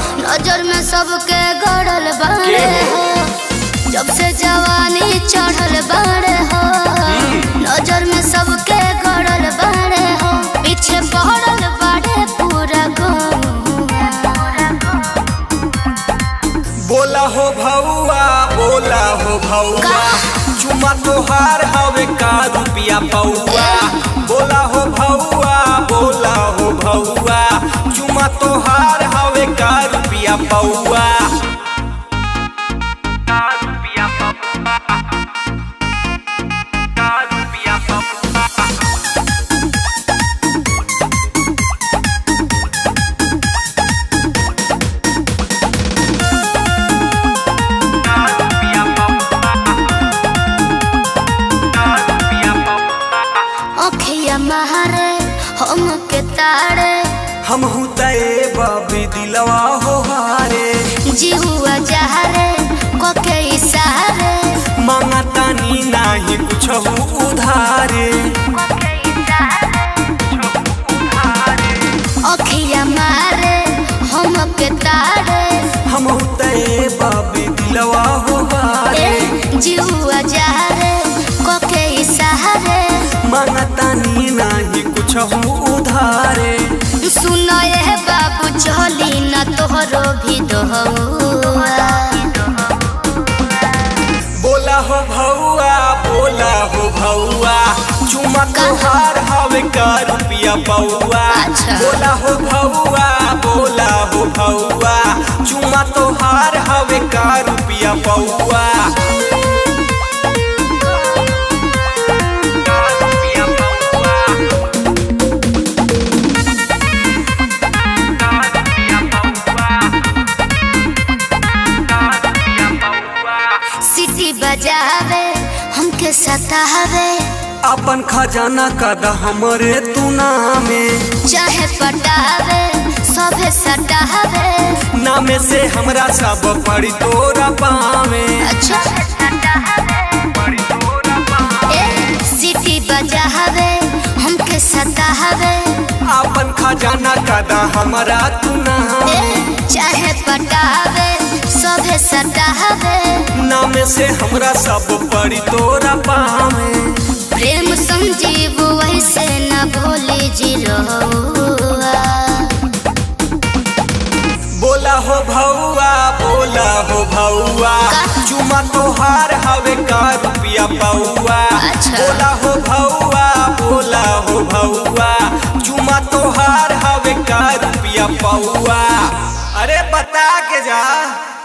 नजर में सबके गड़ल बाड़े के हो जब से जवानी चढ़ल बाड़े हो नजर में सबके गड़ल बाड़े हो पीछे पड़ल बाड़े पूरा गौआ बोला हो भौआ बोला हो भौआ चुमा तोहार हवे का रुपिया पौआ बोला हो भौआ बोला हो भौआ चुमा तोहार हवे का रुपिया पौआ का रुपिया पौआ का रुपिया पौआ का रुपिया पौआ का रुपिया पौआ अखिया महारे हम के तारे हम तय बाबी दिलवा हो हारे जिहुआ जहरे कोके इशारे मांगा तानी नाही कुछ उधारे अखिया मारे हम के तारे हम तय बाबी दिलवा हो हारे ए जिहुआ जहरे कोके इशारे मांगा तानी नाही कुछ उधारे सुनो ये बाबू चली न तोहरो भी दोहुआ बोला हो भौआ बोला हो भौआ चुमा तोहार हवे का रुपिया पौआ अच्छा। बोला हो भौआ बोला हो भौआ चुमा तोहार हवे का रुपिया पौआ का रुपिया पौआ का रुपिया पौआ का रुपिया पौआ सिटी बजावे हमके सतावे अपन खजाना कद हमरे तू नामे चाहे पटावे सभे सटावे नामे से हमरा सब पड़ी तोरा पावे अच्छा पड़ी तोरा पावे ए सिटी बजावे हमके सतावे अपन खजाना कद हमरा तू नामे ए चाहे पटावे सभे सटावे नामे से हमरा सब पड़ी तोरा पावे प्रेम संजीव वैसे न भोले जी रहुआ बोला हो भौआ बोला हो भौआ का? चुमा तोहार हवे का रुपिया पौआ अच्छा। बोला हो भौआ बोला हो भौआ चुमा तोहार हवे का रुपिया पौआ अरे बता के जा